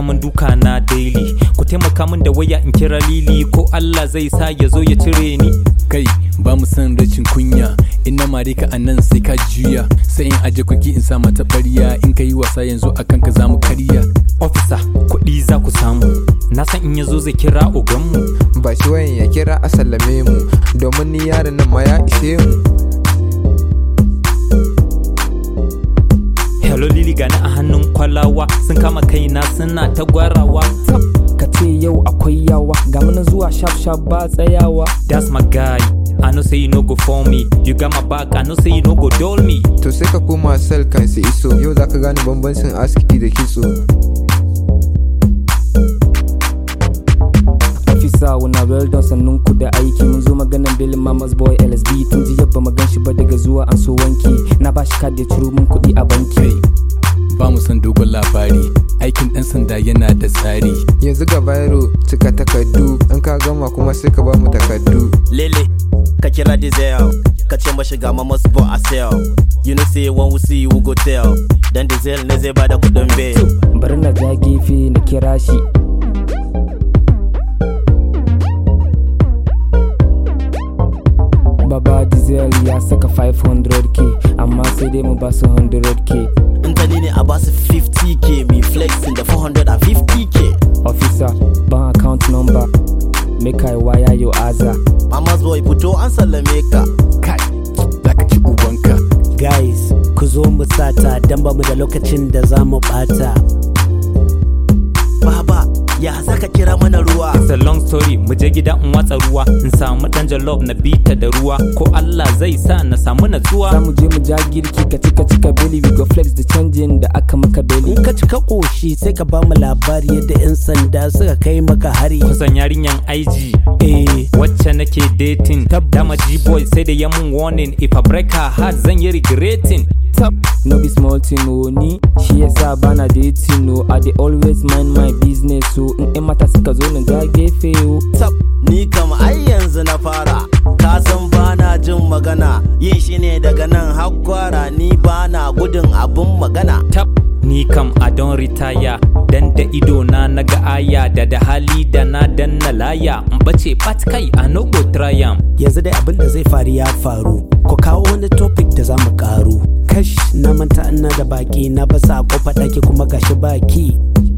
faman duka na daily ku taimaka min da waya in kira lili ko Allah zai sa ya zo ya cire ni kai ba mu san rashin kunya in na mare ka anan sai ka juya sai in aje kuki in sa mata ɓarya in ka yi wasa yanzu akan ka za mu karya officer kuɗi za ku samu na san in ya zo zai kira oganmu ba shi wayan ya kira a sallame mu domin ni yaron nan ma ya ishe mu hello lili gani a hannun kwalawa sun kama kaina suna ta gwarawa ka ce yau akwai yawa ga mana zuwa shaf shaf ba tsayawa that's my guy I know say you no go for me you got my back I know say you no go dull me to sai ka koma sel kan su iso yau zaka gane bambancin aski da kitso ofisa wana well done sannun ku da aiki mun zo maganan bilin mamas boy lsb tun ji yabba magan shi ba daga zuwa an so wanki na ba shi kada ciro mun kuɗi a banki ba mu san dogon labari aikin ɗan sanda yana da tsari yanzu ga bayro cika takardu in ka gama kuma sai ka ba mu takardu Lele, ka kira Dizel, ka ce mashi ga mamas bo a sell. You know say one we see you we go tell. Dan Dizel ne zai bada kudin bail. bari na ja gefe na kira shi Baba Diesel ya saka 500k amma sai dai mu ba su 100k In ta ni ne a basu 50k, me flexing da 450k. officer ban account number make I wire your aza Mamas boy fito an sallame ka. kai za ka ci ubanka guys ku zo mu sata dan ba mu da lokacin da za mu bata Baba, ya za ka kira mana ruwa? It's a long story mu je gida in watsa ruwa in samu dan jollof na bita da ruwa ko Allah zai sa na samu za natsuwa mu je mu ja girki ka cika cika beli we go flex da canjin da aka maka beli in ka cika koshi sai ka ba mu labari yadda 'yan sanda suka kai maka hari kusan yarinyan IG eh wacce nake dating dama G-boy sai da yamun warning if I break her heart zan yi regretting top no be small thing o ni shi yasa bana dating o i dey always mind my business o in yan mata suka zo na ja gefe o Tab, ni kam ai yanzu na fara. Ka san bana jin magana, yin shi ne daga nan har kwara ni bana gudun abun magana. tab ni kam a don retire dan da ido na naga aya da da hali da na danna laya in bace pat kai a no go try am yanzu dai abin da zai faru ya faru ku kawo wani topic da za mu karu kash na manta ina da baki na basa kofa ɗaki kuma gashi baki